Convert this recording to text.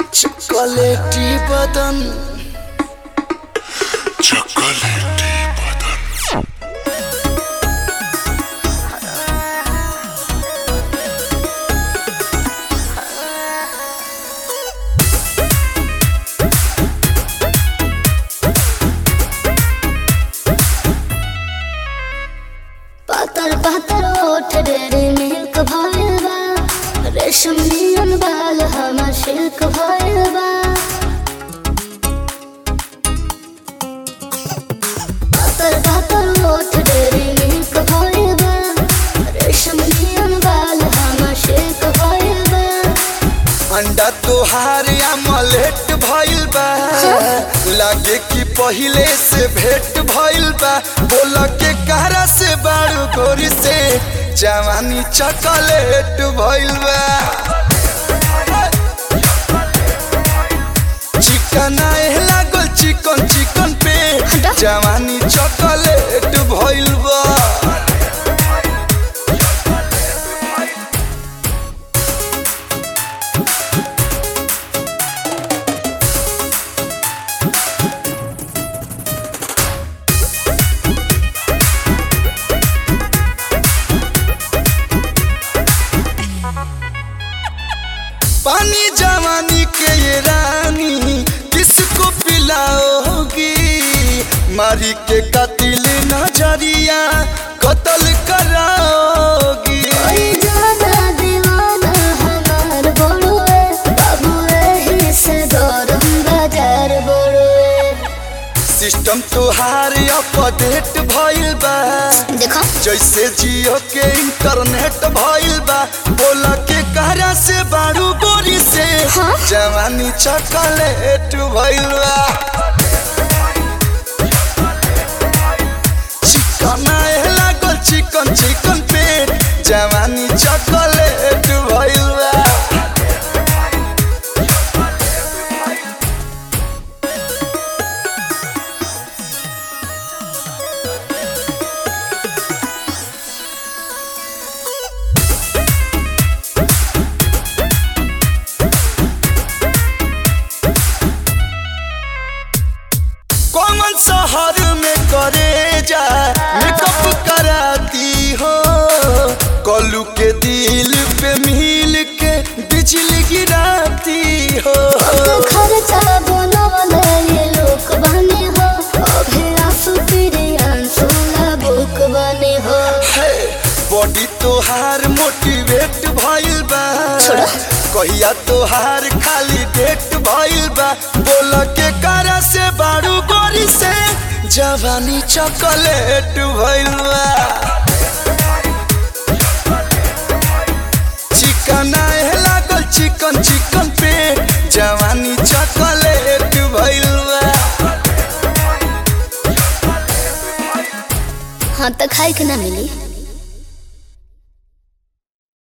Chocolatey বদন chocolatey বদন पातर पातर ओठ डेरे मिल्क भइल बा रेशम नियन बाल हमर सिल्क भइल बा पातर पातर ओठ डेरे मिल्क भइल बा रेशम नियन बाल हमर सिल्क भइल बा अंडा तोहार अमलेट भइल बा लागे कि पहिले से भेट भइल बा बोल के कहरा से बारू गोरी से जवानी चॉकलेट भइल बा चिकन आए लागल चिकन चिकन पे हटा। जवानी चॉकलेट भइल बा पानी जवानी के ये रानी किसको पिलाओगी मारी के कतिल नजरिया कत्ल कराओगी ओई जाना दीवाना हमार बड़ुए बाबू एही से गरम बाजार बड़ुए सिस्टम तोहार अपडेट भइल बा देखो जैसे जियो के इंटरनेट भइल बा बोल के कहरा से बारू गोरी से हाँ? जवानी चॉकलेट भइल बा चिकन आए लागल चिकन चिकन पेट जवानी चॉकलेट भइल बा कौन शहर में करे जा मेकअप कराती हो कलू के दिल पे मिल के बिजली गिराती हो खर्चा बनवले ये लोक बने हो अभी आंसू तेरे आंसू ना बुक बने हो है, बॉडी तोहार मोटिवेट भइल बा छोड़ा। कहिया तोहार खाली डेट भइल बा बोल के करा से बारू गोरी से जवानी चॉकलेट भइल बा चिकन आए लागल चिकन चिकन पे जवानी चॉकलेट भइल बा हाँ तो खाए के ना मिली